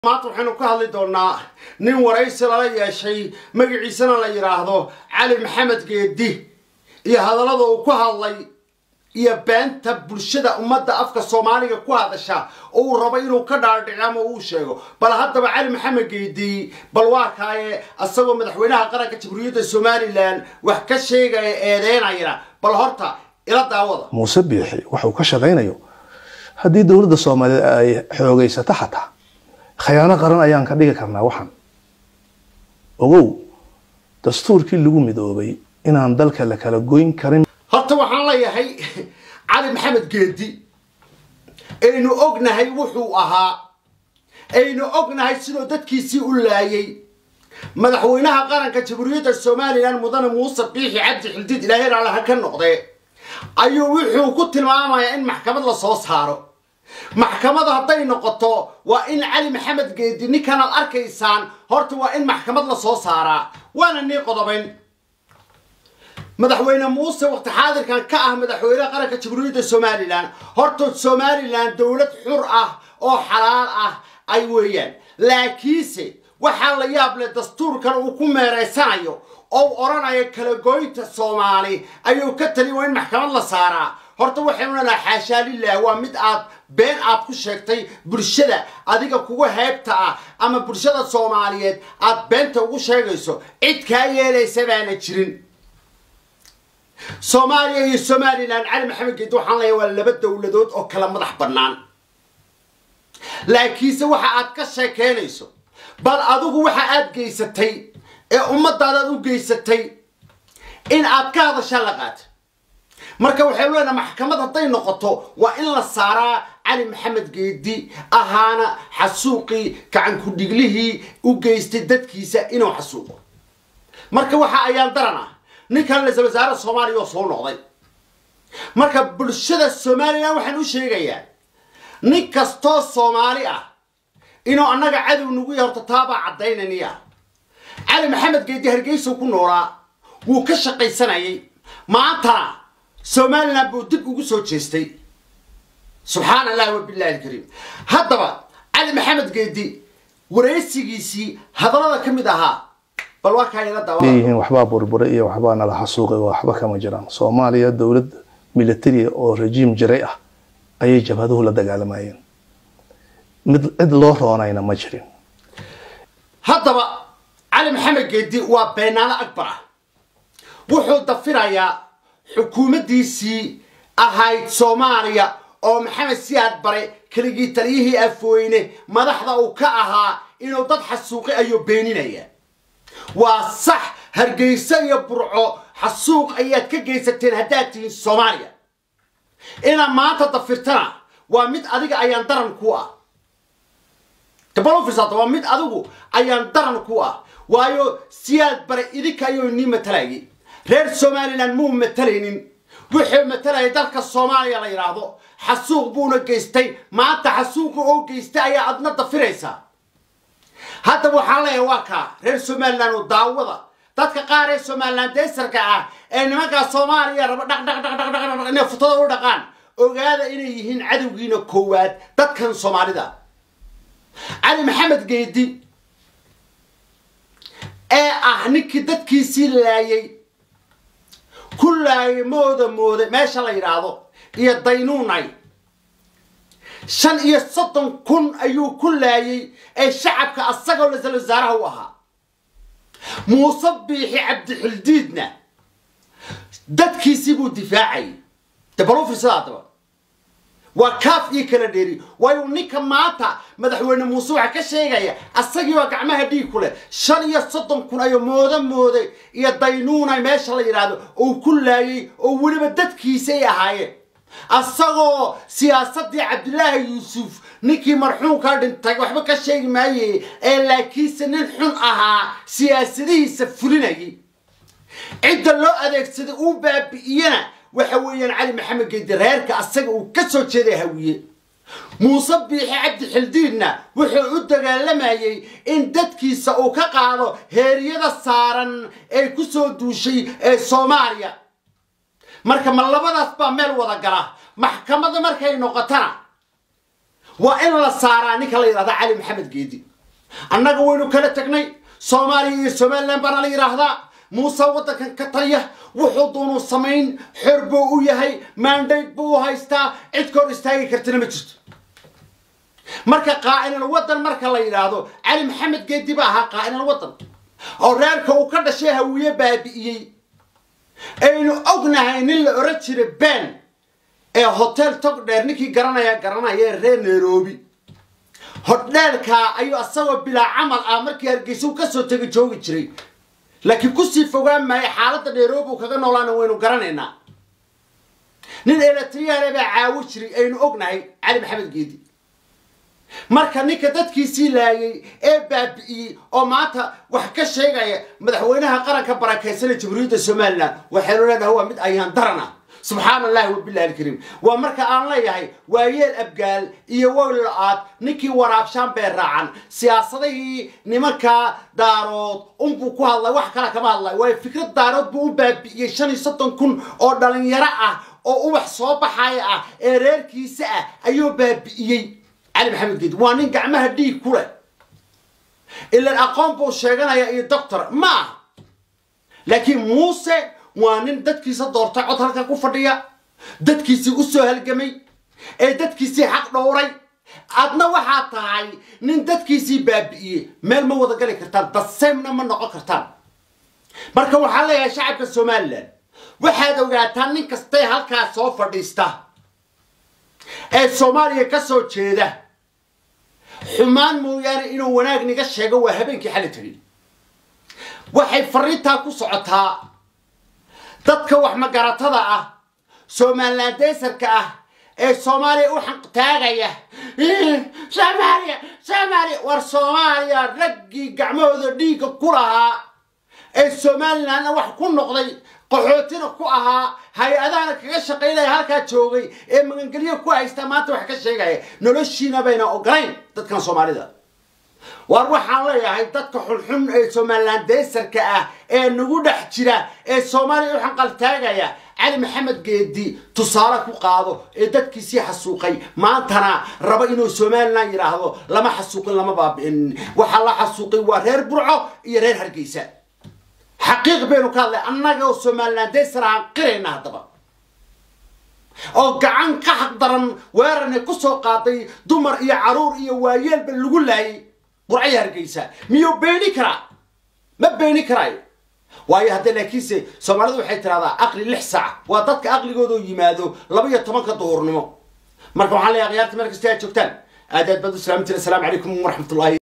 maanta waxaynu ka hadli doonaa nin waraysi lala yeeshay magaciisana la yidhaahdo cali maxamed geedi iyo hadallada uu ku hadlay iyo beenta bulshada ummadda afka soomaaliga ku hadasha oo uu rabo inuu ka dhaadhico ama uu sheego bal haddaba cali maxamed geedi bal waa kaaye asagoo madaxweynaha qaranka jamhuuriyadda somalilan wax ka sheegaya eedeynayana bal horta ila daawada muuse biixi waxa uu ka shaqaynayo haddii dowladda soomaaliyeed ay xoogaysato xataa khayaano qaran ayaan ka dhigi karnaa waxan ogow dastuurkii lagu midoobay inaan dalka la kala goyn karin horta waxaan leeyahay cali maxamed geedi aynu ognahay wuxuu ahaa aynu ognahay sidoo dadkiisii u laayay madaxweynaha qaranka jamhuuriyadda somalilan mudane muuse biixi cabdi xildiid ilaahay raalaha ka noqde ayuu wuxuu ku tilmaamayaa in maxkamad la soo saaro maxkamada hadday noqoto waa in cali maxamed geedi ninkanaad arkaysaan horta waa in maxkamad la soo saaraa waana nii qodobayn madaxweyne muuse waqti xaadirkan ka ah madaxweynaha qaranka jamhuuriyadda somalilan horta somalilan dowlad xur ah oo xalaal ah ay weeyaan laakiinse waxaa la yaab leh dastuurkan uu ku meereysanayo oo u odhanayo kala goynta soomaali ayuu ka tali waa in maxkamad la saaraa horta waxaynu lenaha xaashaa lilah waa mid aad been aad ku sheegtay bulshada adiga kuga heebta ah ama bulshada soomaaliyeed aad beenta ugu sheegayso cid kaa yeelaysa baana jirin soomaaliya iyo somalilan cali maxamed geedi waxaan leeyahay waa laba dowladood oo kala madax bannaan laakiinse waxa aad ka sheekeynayso bal adigu waxa aad geysatay ee ummadaadaad u geysatay in aad ka hadasha la qaata marka waxaynu leenaha maxkamad hadday noqoto waa in la saaraa cali maxamed geedi ahaana xasuuqii gacankudhiglihii u geystay dadkiisa inuu xasuuqo marka waxa ayaan daran ah ninkan ra-isul wasaare soomaaliya oo soo noqday marka bulshada somalilan waxaan u sheegayaa nin kastoo soomaali ah inuu annaga cadow nagu yahay horta taabaa caddaynaniya cali maxamed geedi hargeysa ku noolaa wuu ka shaqaysanayay maantana somalilan buu dib ugu soo jeestay subxaan allahi wabillahi alkariim haddaba cali maxamed geedi waraysigiisii hadallada ka mid ahaa bal waa kaa ila daawa leeyihiin waxbaa burbura iyo waxbaa nala xasuuqay waxba kama jiraan soomaaliya dowlad military oo rejiim jiray ah ayay jabhaduhu la dagaalamayeen mid cid loo roonayna ma jirin haddaba cali maxamed geedi waa beenaalo akbar ah wuxuu dafirayaa xukuumaddiisii ahayd soomaaliya oo maxamed siyaad bare keligii taliyihii afweyne madaxda uu ka ahaa inuu dad xasuuqi ayuu beeninaya waa sax hargeyso iyo burco xasuuq ayaad ka geysateen haddaad tihiin soomaaliya inaad maanta dafirtana waa mid adiga ayaan daran ku ah dabalofisata waa mid adigu ayaan daran ku ah waayo siyaad bare idinka ayuu nii matalayay reer somalilan muu matalaynin wuxuu matalayay dalka soomaaliya la yidhaahdo xasuuq buuna geystay maanta xasuuqa oo geystay ayaa adna dafiraysaa haddaba waxaan leeyahay waa kaa reer somalilan oo daawada dadka qaar ee somalilan daysarka ah ee nimankaa soomaaliya raba dhaq dhaq dhaq dhaq dhaq inay futada u dhaqaan ogaada inay yihiin cadowgiina koowaad dadkan soomaalida cali maxamed geedi ee ah ninkii dadkiisii laayay ku laayay mooda mooda meesha la yidhaahdo iyo daynuunay shan iyo soddon kun ayuu ku laayay ee shacabka asagoo ra-isul wasaaraha u ahaa muuse biixi cabdixildiidna dadkiisii buu difaacayay dabalu firsada haddaba waa kaaf iyo kala dheeri waayu ninka maanta madaxweyne muuse waxaa ka sheegaya asagii baa gacmaha dhiig ku leh shan iyo soddon kun ayuu moodo mooday iyo daynuunay meesha la yidhaahdo uu ku laayay oo weliba dadkiisay ahaayeen asagoo siyaasadii cabdilaahi yuusuf ninkii marxuumkaa dhintay waxba ka sheegi maaye ee laakiinse nin xun ahaa siyaasadihiisa fulinayay cidda loo adeegsaday uu baabi'iyana waxa weeyaan cali maxamed geedi reerka asaga uu ka soo jeeday hawiye muuse biixi cabdi xildiidna wuxuu u dagaalamayay in dadkiisa uu ka qaado heeryada saaran ee ku soo duushay ee soomaaliya marka ma labadaas baa meel wada gala maxkamadda markay noqotana waa in la saaraa ninka la yidhahda cali maxamed geedi annaga waynu kala tagnay soomaaliya iyo somalilan baana la yidhaahdaa muuse waddankan ka taliya wuxuu doonuu samayn xor buu u yahay maandayd buu u haystaa cid ka hor istaagi kartina ma jirto marka qaa'inal waddan marka la yidhaahdo cali maxamed geedi ba ahaa qaa'inal waddan oo reerka uu ka dhashay hawiye baabi'iyey aynu ognahay nin la oran jiray ben ee hotel tog dheer ninkii garanaya garanaya ee reer nairobi hodheelkaa ayuu asagoo bilaa camal ah markii hargeysa uu kasoo tegi joogi jiray laakiin kusii fogaan maayo xaaladda nairobi uu kaga noolaana waynu garanaynaa nin eletriyaale baa caawo jiray aynu ognahay cali maxamed geedi marka ninka dadkiisii laayay ee baabi'iyey oo maanta wax ka sheegaya madaxweynaha qaranka barakaysanee jamhuuriyadda somalilan waxaynu leenahay waa mid ayaan daran ah subxaana allahi wabilahi alkariim waa marka aan leeyahay waa yeel abgaal iyo wowla-aad ninkii waraabshaan bee raacan siyaasadihii nimankaa daarood unbuu ku hadlay wax kale kama hadlay waayo fikrad daarood buu u baabi'iyey shan iyo soddon kun oo dhalinyaro ah oo ubax soo baxaya ah ee reerkiisa ah ayuu baabi'iyey cali maxamed geedi waa nin gacmaha dhiig ku leh ilan aqoon buu sheeganaya iyo doctor ma aha laakiin muuse waa nin dadkiisa doortay cod halka ku fadhiya dadkiisii u soo halgamay ee dadkiisii xaq dhowray adna waxaa tahay nin dadkiisii baabi'iyey meel ma wada gali kartaan daseemna ma noqon kartaan marka waxaan leeyahay shacabka somalilan waxaad ogaataan nin kastay halkaas soo fadhiista ee soomaaliya ka soo jeeda xumaan mooyaane inuu wanaag niga sheego waa habeenkii xali tagin waxay fariintaa ku socotaa dadka wax magaratada ah somalilan deysarka ah ee soomaaliya u xanqtaagaya soomaaliya soomaaliya war soomaaliya raggii gacmahooda dhiigga ku lahaa ee somalilanna wax ku noqday qaxootina ku ahaa hay-adahana kaga shaqaynaya halkaa joogay ee magangelyo ku haysta maanta wax ka sheegaya noloshiina bayna ogolayn dadkan soomaalida waar waxaan leeyahay dadka xunxun ee somalilan deysarka ah ee nagu dhex jira ee soomaaliya u xanqaltaagaya cali maxamed geedi tusaale ku qaado ee dadkiisii xasuuqay maantana rabo inuu somalilan yidhaahdo lama xasuuqin lama baabi'in waxaa la xasuuqay waa reer burco iyo reer hargeysa xaqiiq baynu ka hadlay annaga oo somalilan deysar aan qirayna haddaba oo gacan ka xaq daran weerarna ku soo qaaday dumar iyo caruur iyo waayeelba lagu laayay burcaya hargeysa miyuu beeni karaa ma beeni karaayo waayo haddee laakiinse soomaalidu waxay tidhahdaa aqli lix saac waa dadka aqligooda yimaado laba iyo tobanka duhurnimo marka waxaan leeyahay khiyaarta meel kasta aad joogtaan aad aad baad u salaamtiin assalaamu calaykum waraxmatullahi